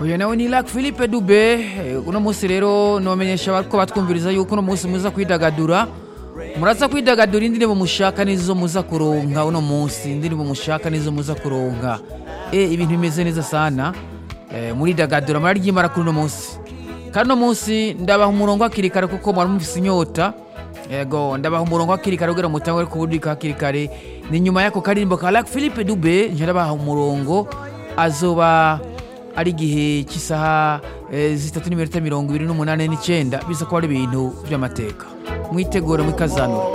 uyu nawe ni Lac Philippe Dube eh, uno munsi rero nobamenyesha bariko batwumviriza yuko uno munsi muza kwidagadura muraza kwidagadura indirimbo mushaka nizo muza kuronka uno munsi indirimbo mushaka nizo muza kuronka e ibintu bimeze neza sana eh, muridagadura muraryimara kuri uno munsi kandi uno munsi ndabaha umurongo hakiri kare kuko mwari mufise inyota yego ndabaha umurongo hakiri kare kugira mutangwe kubudika hakiri kare ni nyuma y'ako karirimbo ka Lac Philippe Dube nje ndabaha umurongo azoba ari igihe cy'isaha eh, zitatu n'iminota mirongo ibiri n'umunani n'icyenda biza kuba ari ibintu by'amateka mwitegure mwikazanura